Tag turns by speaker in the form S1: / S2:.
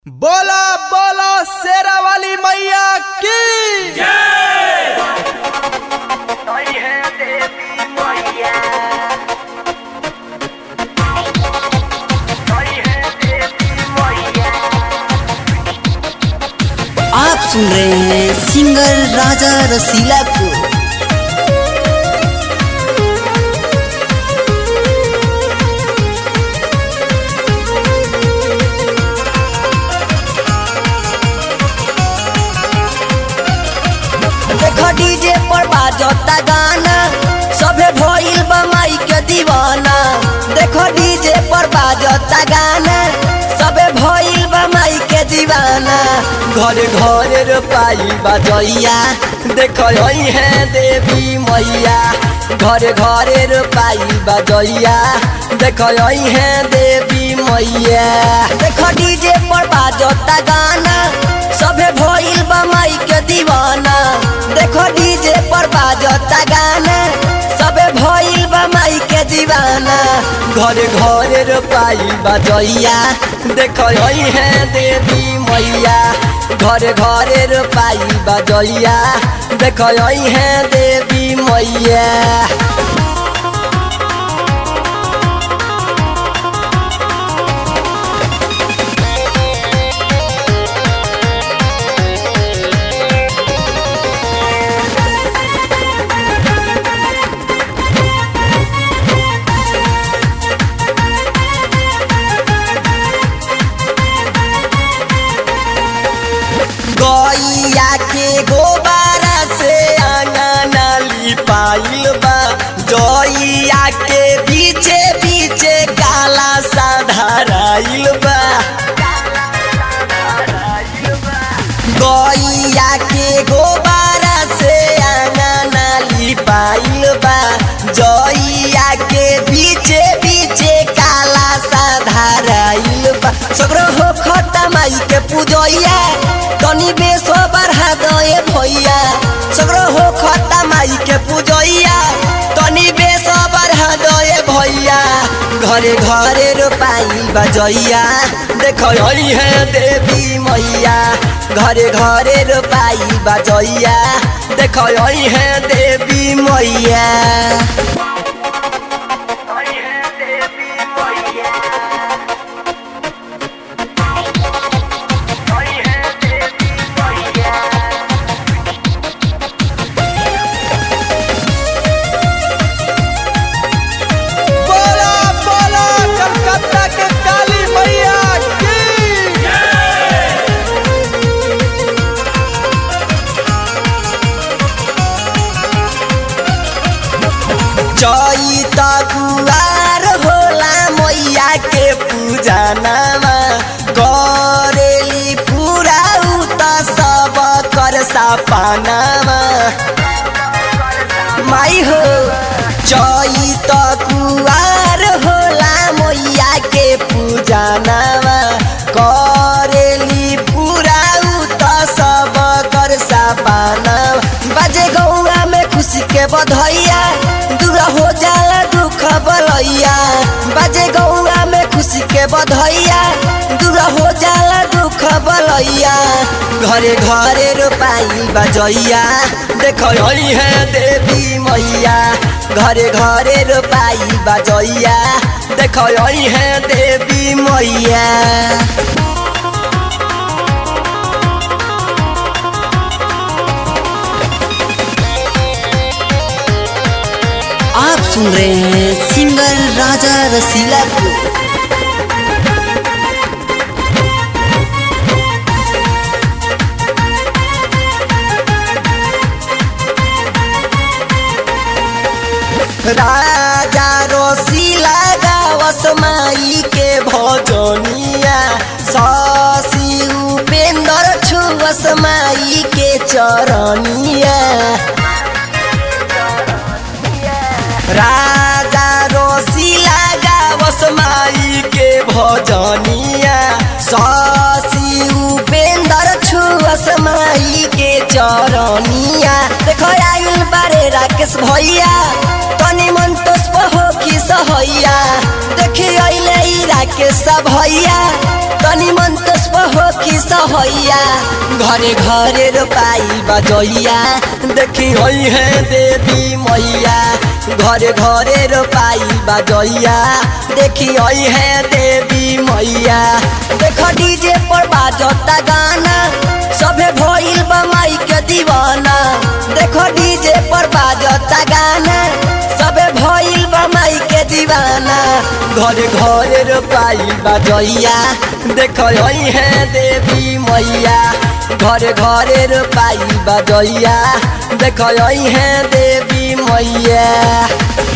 S1: बोला बोला शेरा वाली मैया की
S2: Soy gente Moya. Soy gente Moya.
S3: आप सुन रहे हैं सिंगर राजा रसीला को देखो डीजे पर बाजता गाना सभे भइल बा माई के दीवाना देखो डीजे पर बाजता गाना सभे भइल बा माई के दीवाना घरे घरे रोपाई बजैया देखो यही है देवी मैया घरे घरे रोपाई बजैया देखो यही है देवी मैया देखो डीजे पर बाजता गाना सभे भइल बा माई के दीवाना देखो डीजे पर बाजता गाना सबे भइल बा माई के दीवाना घरे घरे रोपाई बजैया देखो यही है देवी मैया घरे घरे रोपाई बजैया देखो यही है देवी मैया गैया के गोबारा से आंगना लिपाइल बा जइया के पीछे पीछे काला साधाराइल बा गैया के गोबारा से आंगना लिपाइल बा जइया के पीछे पीछे काला साधाराइल बा सगरो हो खता माई के पूजैया तनी बेसो बढ़ा दए भैया सगरो हो खता माई के पूजैया तनी बेसो बढ़ा दए भैया घरे घरे रोपाई बजैया देखो यही है देवी मैया घरे घरे रोपाई बजैया देखो यही है देवी मैया
S2: Soy gente Moya. Soy gente Moya.
S1: बोला बोला कलकत्ता के काली मैया की
S3: चैत कुवार होला मैया के पूजा नामा करेली पूरा उत सब कर सपनामा माई हो चैत कुवार होला मैया के पूजा नामा करेली पूरा उत सब कर सपना बाजे गौआ में खुशी के बधैया दूर हो जाला दुख बलैया बाजे गौआ में खुशी के बधैया दूर हो जाला दुख बलैया घरे घरे रोपाई बजैया देखो यही है देवी मैया घरे घरे रोपाई बजैया देखो यही है देवी मैया आप सुन रहे हैं सिंगर राजा रसीला को राजा रसीला गावस माई के भजनिया शशि उपेंद्र छुवस माई के चरनिया राजा रसीला गावस माई के भजनिया शशि उपेंद्र छुअस माई के चरनिया देखो आइल बारे राकेश भैया तनी मन तोस्प हो कि सहैया देखी अइले ई राकेश भैया तनी मन तोस्प हो कि सहैया घरे घरे रोपाई बजैया देखी होई है देवी मैया घरे घरे रोपाई बजैया देखी होई है देवी मैया देख डीजे पर बाजता गाना सभे भइल बा माई के दीवाना देखो डीजे पर बाजता गाना सबे भइल बा माई के दीवाना घरे घरे रोपाई बजैया देखो हई है देवी मैया घरे घरे रोपाई बजैया देखो हई है देवी मैया